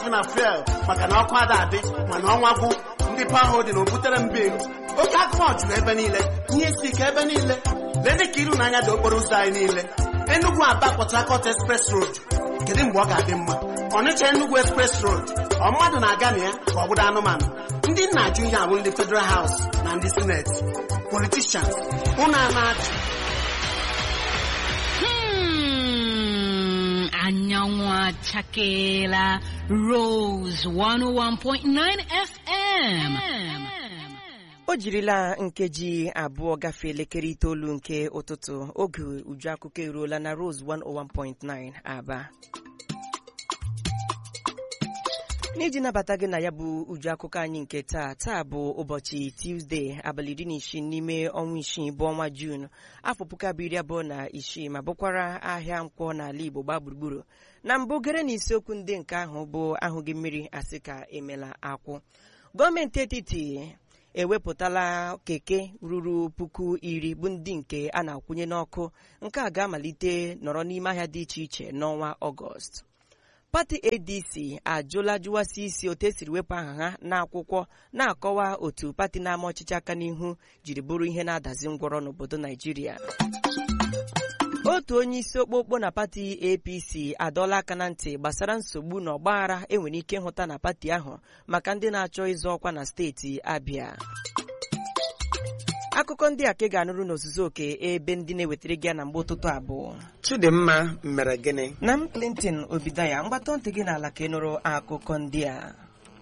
na fuel maka na ọkụ ada adị mana ọnwa gwụ ndị paho dị na obutere mbilu oke akụkọ juru ebe niile ihe isi ike ebe niile lee ka iru n'anya dị okporo ụzọ anyị niile Enugu Aba Port Harcourt Express Road kedu mgbe ọ ga-adị mma Ọnịcha Enugu Express Road ọ mmadụ na-aga na ya ka ọ bụrụ anụmanụ ndị nna ajụ ihe abụ ndị Federal House na ndị Senate politicians unu a na-achị Hmm, anyanwụ achakela Rose 101.9 FM. o jirila nkeji abụọ gafee elekere itoolu nke ụtụtụ oge uju akụkọ eruola na Rose 101.9 Aba n'iji nabata gị na ya bụ uju akụkọ anyị nke taa taa bụ ụbọchị Tuesday abalị iri na isii n'ime ọnwa isii bụ ọnwa Jun afọ puku abụọ iri abụọ na isii ma bụkwara ahịa nkwọ n'ala Igbo gbaa gburugburu na mbụ gere na isiokwu ndị nke ahụ bụ ahụghị mmiri asị ka emela akwụ gọọmenti etiti ewepụtala keke ruru puku iri bụ ndị nke a na-akwụnye n'ọkụ nke a ga-amalite nọrọ n'ime ahịa dị iche iche n'ọnwa ọgọst pati adc ajụla jụwasị isi otu esiri wepụ aha ha n'akwụkwọ na-akọwa otu pati na-ama ọchịchị aka n'ihu jiri bụrụ ihe na-adazi ngwọrọ n'obodo naijiria otu onye isi okpokpo na pati apc adọla aka na ntị gbasara nsogbu na ọgbaghara enwere ike ịhụta na pati ahụ maka ndị na-achọ ịzọ ọkwa na steeti abịa akụkọ ndị a ka ị ga-anụrụ n'ozuzu oke ebe ndị na-ewetara gị ya na mgbe ụtụtụ abụọ Chidimma mere gịnị na m Clinton Obidaya mgbatọ ntị gị n'ala ka ị nụrụ akụkọ ndị a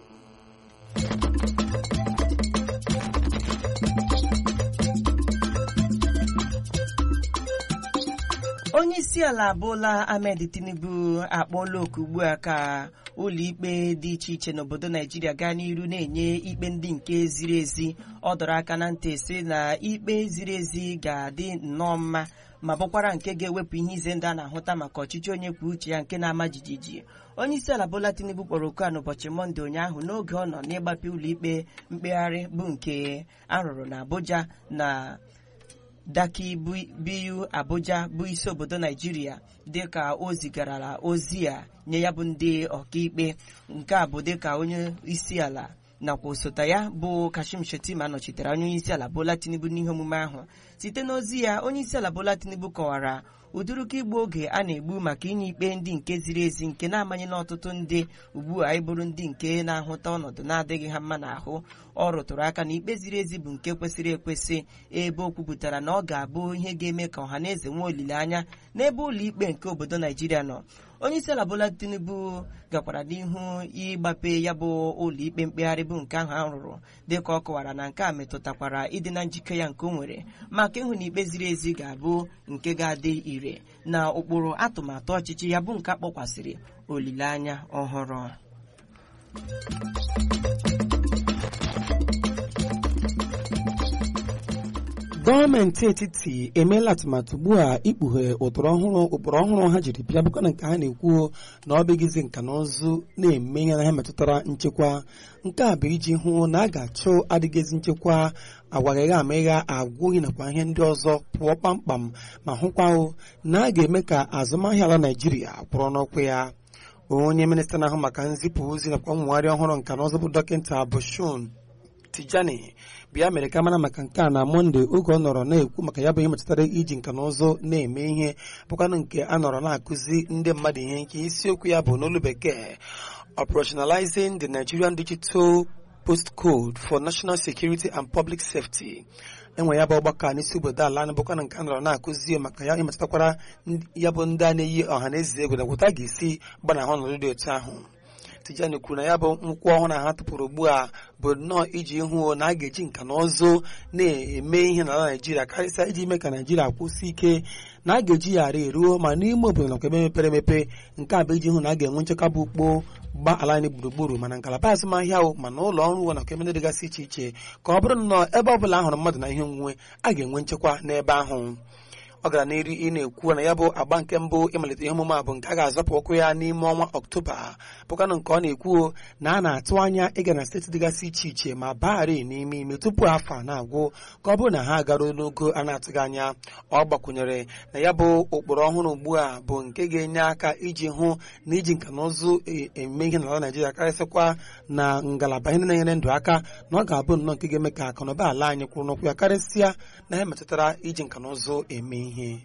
onye isi ala abụọla Ahmed Tinubu akpọọla oku ugbu a ka ụlọikpe dị iche iche n'obodo Naijiria gaa n'iru na-enye ikpe ndị nke ziri ezi ọ dọrọ aka na ntị sị na ikpe ziri ezi ga-adị nnọọ mma ma bụkwara nke ga-ewepụ ihe ize ndụ a na-ahụta maka ọchịchị onye kwuo uche ya nke na-ama jijiji onye isi ala Bola Tinubu kpọrọ oku a n'ụbọchị Mọnde ụnyaahụ n'oge ọ nọ n'ịgbape ụlọikpe mkpegharị bụ nke arụrụ na Abuja na Daki Biyu Abuja bụ isi obodo Naijiria dịka o zigarala ozi a nye ya bụ ndị ọkaikpe nke a bụ dịka onye isi ala nakwa osote ya bụ Kashim Shettima nọchitere anya onye isi ala Bola Tinubu n'ihe omume ahụ site n'ozi ya onye isi ala Bola Tinubu kọwara ụdịrịka igbu oge a na-egbu maka inye ikpe ndị nke ziri ezi nke na-amanyela ọtụtụ ndị ugbu a ịbụrụ ndị nke na-ahụta ọnọdụ na-adịghị ha mma n'ahụ ọ rụtụrụ aka na ikpe ziri ezi bụ nke kwesịrị ekwesị ebe o kwupụtara na ọ ga-abụ ihe ga-eme ka ọha na eze nwee olileanya n'ebe ụlọ ikpe nke obodo Naijiria nọ onye isi ala Bola Tinubu gakwara n'ihu ịgbape ya bụ ụlọ ikpe mkpegharị bụ nke ahụ a rụrụ dịka ọ kọwara na nke a metụtakwara ịdị na njike ya nke o nwere maka ịhụ na ikpe ziri ezi ga-abụ nke ga-adị ire na ụkpụrụ atụmatụ ọchịchị ya bụ nke akpọkwasịrị olileanya ọhụrụ gọọmenti etiti emeela atụmatụ ugbu a ikpughe ụtụrụ ọhụrụ ụkpụrụ ọhụrụ ha jiri bịa bụkwa na nke ha na-ekwu na ọ bụghịzi nka na ụzụ na-eme ihe na ha metụtara nchekwa nke a bụ iji hụ na a ga-achụ adịghịzi nchekwa agwaghịgha amịgha agwụghị nakwa ihe ndị ọzọ pụọ kpamkpam ma hụkwa na a ga-eme ka azụmahịa ala naijiria kwụrụ n'ụkwụ ya onye minista na-ahụ maka nzipụ ozi nakwa mmụgharị ọhụrụ nka na ụzụ bụ dọkịta Bashun Tijani bịa mere ka mara maka nke a na mọnde oge ọ nọrọ na-ekwu maka ya bụ ihe metụtara iji nka na ụzụ na-eme ihe bụkwanụ nke a nọrọ na-akụzi ndị mmadụ ihe nke isiokwu ya bụ n'olu bekee operationalizing the Nigerian Digital Post Code for National Security and Public Safety enwe ya bụ ọgbakọ a n'isi obodo ala anyị bụkwa na nke a nọrọ na-akụzi maka ya ịmetụtakwara ya bụ ndị a na-eyi ọha na eze egwu na gwụta ga-esi gbanahụ ọnọdụ dị otu ahụ Tijani kwuru na ya bụ nkwụ ọhụrụ ha tụpụrụ ugbu a bụ nnọọ iji hụ na a ga-eji nka na ụzụ na-eme ihe n'ala Naijiria karịsịa iji mee ka Naijiria kwụsị ike na a ga-eji ya ara eruo ma n'ime obodo nakwa ebe mepere emepe nke a bụ iji hụ na a ga-enwe nchekwa bụ ukpo gba ala anyị gburugburu mana ngalaba azụmahịa o mana ụlọ ọrụ uwe nakwa ebe ndị dịgasị iche iche ka ọ bụrụ nnọọ ebe ọ bụla a hụrụ mmadụ na ihe onwunwe a ga-enwe nchekwa n'ebe ahụ ọ gara n'iru ị na-ekwu na ya bụ agba nke mbụ ịmalite ihe omume a bụ nke a ga-azapụ ụkwụ ya n'ime ọnwa ọktoba bụkwanụ nke ọ na-ekwu na a na-atụ anya ịga na steeti dịgasị iche iche ma bagharị n'ime ime tupu afọ a na-agwụ ka ọ bụrụ na ha agaruo n'ogo a na-atụghị anya ọ gbakwunyere na ya bụ ụkpụrụ ọhụrụ ugbu a bụ nke ga-enye aka iji hụ na iji nka na ụzụ eme ihe n'ala Naijiria karịsịkwa na ngalaba ihe na-enyere ndụ aka na ọ ga-abụ nnọọ nke ga-eme ka akụnụba ala anyị kwụrụ n'ụkwụ ya karịsịa na ihe metụtara iji nka na ụzụ eme ihe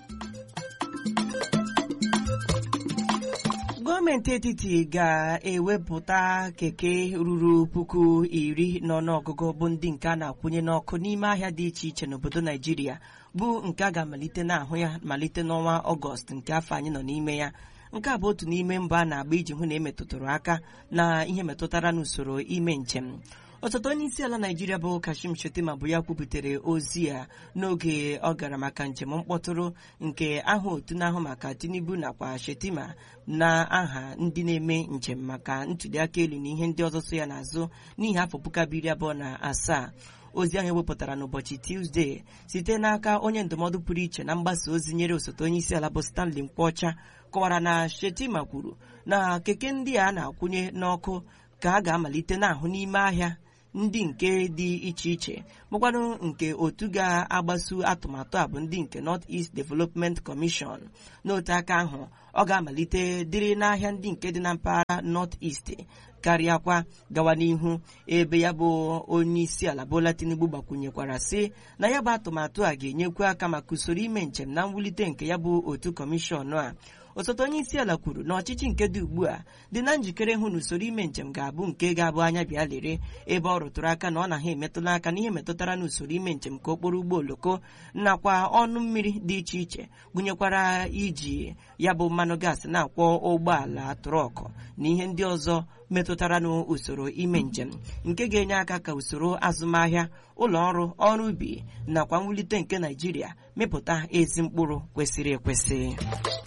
gọọmenti etiti ga-ewepụta keke ruru puku iri n'ọnụọgụgụ bụ ndị nke a na-akwụnye n'ọkụ n'ime ahịa dị iche iche n'obodo naijiria bụ nke a ga-amalite n'ahụ ya malite n'ọnwa ọgọst nke afọ anyị nọ n'ime ya nke a bụ otu n'ime mbọ a na-agba iji hụ na emetụtụrụ aka na ihe metụtara n'usoro ime njem ọtụtụ onye isi ala naijiria bụ kashim shettima bụ ya kwubutere ozi a n'oge ọ gara maka njem mkpọtụrụ nke aha otu na-ahụ maka tinubu nakwa shettima na aha ndị na-eme njem maka ntụliaka elu na ihe ndị ọzọ so ya n'azụ n'ihi afọ puku abụọ iri abụọ na asaa ozi ahụ ewepụtara n'ụbọchị tuzdee site n'aka onye ndụmọdụ pụrụ iche na mgbasa ozi nyere osote onye isi ala bụ stanley nkwọcha kọwara na shettima kwuru na keke ndị a na-akwụnye n'ọkụ ka a ga-amalite n'ahụ n'ime ahịa ndị nke dị iche iche bụkwanụ nke otu ga-agbaso atụmatụ a bụ ndị nke North East Development Commission n'otu aka ahụ ọ ga-amalite dịrị n'ahịa ndị nke dị na mpaghara North East karịakwa gawa n'ihu ebe ya bụ onye isi ala Bola Tinubu gbakwunyekwara sị na ya bụ atụmatụ a ga-enyekwu aka maka usoro ime njem na mwulite nke ya bụ otu kọmishọn a osote onye isi ala kwuru na ọchịchị nke dị ugbu a dị na njikere hụ na usoro ime njem ga-abụ nke ga-abụ anya bịa lere ebe ọ rụtụrụ aka na ọ na ha emetụla aka n'ihe metụtara na usoro ime njem ka okporo ụgbọ oloko nakwa ọnụ mmiri dị iche iche gụnyekwara iji ya bụ mmanụ gaasị na-akwọ ụgbọala trọkụ na ihe ndị ọzọ metụtara n'usoro ime njem nke ga-enye aka ka usoro azụmahịa ụlọ ọrụ ọrụ ubi nakwa mwulite nke naijiria mepụta ezi mkpụrụ kwesịrị ekwesị